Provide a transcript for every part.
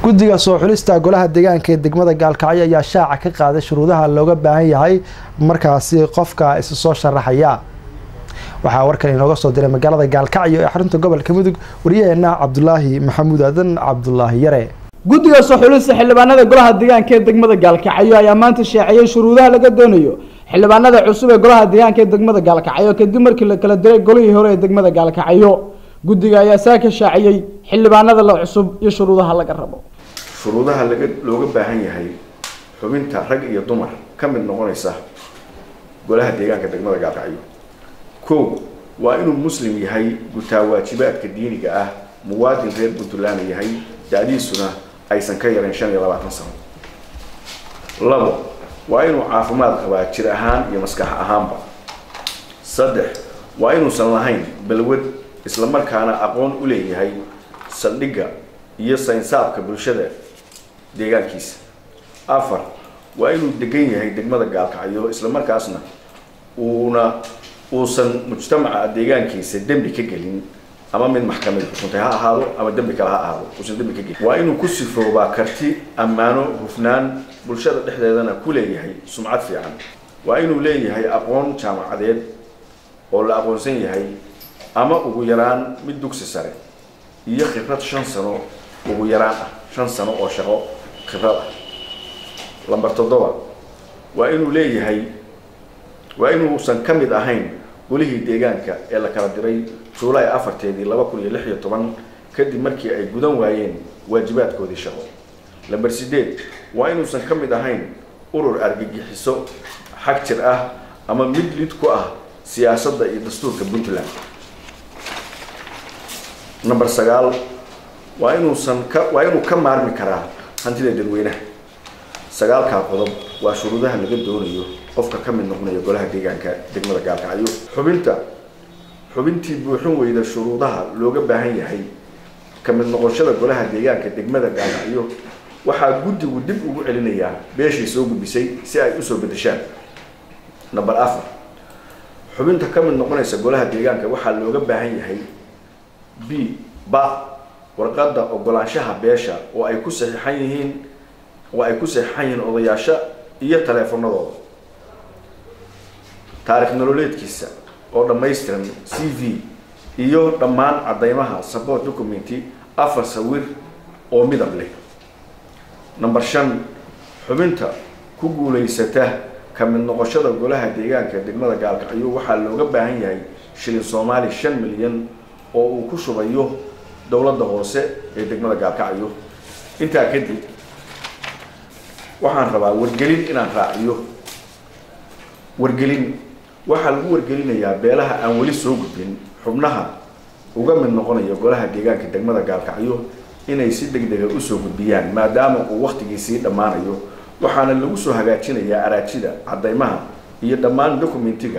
guddiga soo xulista golaha deegaanka ee degmada gaalkacyo ayaa shaaca ka qaaday shuruudaha looga baahan yahay markaasi qofka is soo sharaxaya waxaa warkan inooga soo diray magaalada gaalkacyo ee xarunta gobolka mudug wariyaheena cabdulaahi maxamuud aadan cabdulaahi yare guddiga soo xulista xildhibaanada golaha deegaanka ee degmada gaalkacyo ayaa maanta sheeciyey shuruudaha laga doonayo xildhibaanada cusub ee golaha deegaanka ee degmada gaalkacyo kadib markii la kala diray golihii hore ee degmada gaalkacyo guddiga ayaa saa ka shaaciyey xildhibaanada la cusub iyo shuruudaha laga rabo shuruudaha laga looga baahan yahay xubinta rag iyo dumar ka mid noqonaysa golaha deegaanka degmada gaalkacyo kow waa inuu muslim yahay gutaa waajibaadka diiniga ah muwaadin reer puntland yahay da-diisuna aysan ka yarayn shan iyo labaatan sano labo waa inuu caafimaad qabaa jir ahaan iyo maskax ahaanba saddex waa inuusan lahayn balwad islamarkaana aqoon u leeyahay saldhigga iyo saynsaabka bulshada deegaankiisa afar waa inuu degan yahay degmada gaalkacyo islamarkaasna uuna uusan mujtamaca deegaankiisa dembi ka gelin ama mid maxkamad xukuntay ha ahaado ama dembi kale ha ahaado uusan dembi ka gelin waa inuu ku sifoobaa karti ammaano hufnaan bulshada dhexdeedana ku leeyahay sumcad fiican waa inuu leeyahay aqoon jaamacadeed oo la aqoonsan yahay ama ugu yaraan mid dugsi sare iyo khibrad shan sano ugu yaraan ah shan sano oo shaqo khibrad ah lamber toddoba waa inuu leeyahay waa inuusan ka mid ahayn golihii deegaanka ee la kala diray juulaay afarteedii laba kun iyo lix iyo toban kadib markii ay gudan waayeen waajibaadkoodii shaqo lamber sideed waa inuusan ka mid ahayn urur argagixiso xag jir ah ama mid lid ku ah siyaasadda iyo dastuurka puntland number sagaal waa inuusan ka waa inuu ka maarmi karaa hantida dadweynaha sagaalkaa qodob waa shuruudaha laga doonayo qofka ka mid noqonaya golaha deegaanka degmada gaalkacyo xubinta xubintii buuxin weyda shuruudaha looga baahan yahay ka mid noqoshada golaha deegaanka degmada gaalkacyo waxaa guddigu dib ugu celinayaa beeshii soo gudbisay si ay usoo bedeshaan number afar xubinta ka mid noqonaysa golaha deegaanka waxaa looga baahan yahay b ba warqadda ogolaanshaha beesha oo ay ku saxiixan yihiin oo ay ku saxiixan yihiin odayaasha iyo taleefanadooda taarikh nololeedkiisa oo dhammaystiran c v iyo dhammaan caddeymaha support documenti afar sawir oo midab leh number shan xubinta ku guulaysata ka mid noqoshada golaha deegaanka degmada gaalkacyo waxaa looga baahan yahay shilin soomaali shan milyan oo uu ku shubayo dowladda hoose ee degmada gaalkacyo intaa kadib waxaan rabaa wargelin inaan raaciyo wargelin waxaa lagu wargelinayaa beelaha aan weli soo gudbin xubnaha uga mid noqonaya golaha deegaanka degmada gaalkacyo inay si deg dega usoo gudbiyaan maadaama uu waktigii sii dhammaanayo waxaana lagu soo hagaajinayaa araajida caddeymaha iyo dhammaan documentiga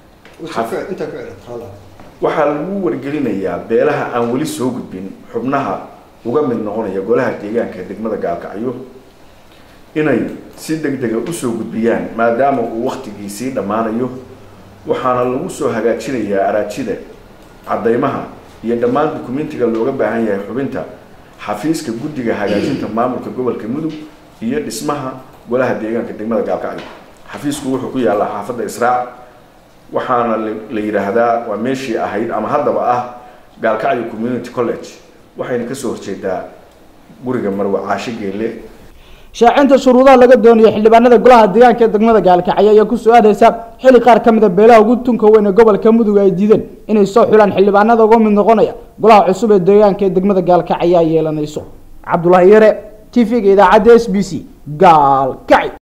waxaa lagu wargelinayaa beelaha aan weli soo gudbin xubnaha uga mid noqonaya golaha deegaanka degmada gaalkacyo inay si deg dega usoo gudbiyaan maadaama uu waktigii sii dhammaanayo waxaana lagu soo hagaajinayaa araajida caddeymaha iyo dhammaan dukumentiga looga baahan yahay xubinta xafiiska guddiga hagaajinta maamulka gobolka mudug iyo dhismaha golaha deegaanka degmada gaalkacyo xafiisku wuxuu ku yaallaa xaafadda israac waxaana la yidhaahdaa waa meeshii ahayd ama haddaba ah gaalkacyo community college waxayna kasoo horjeedaa guriga marwe caasho geelle shaacinta shuruudaha laga doonayo xildhibaanada golaha deegaanka ee degmada gaalkacyo ayaa ku su-aadaysa xili qaar ka mid a beelaha ugu tunka weyn ee gobolka mudug ay diideen inay soo xulaan xildhibaanada uga mid noqonaya golaha cusub ee deegaanka ee degmada gaalkacyo ay yeelanayso cabdulaahi yare t v-ga idaacadda s b c gaalkacyo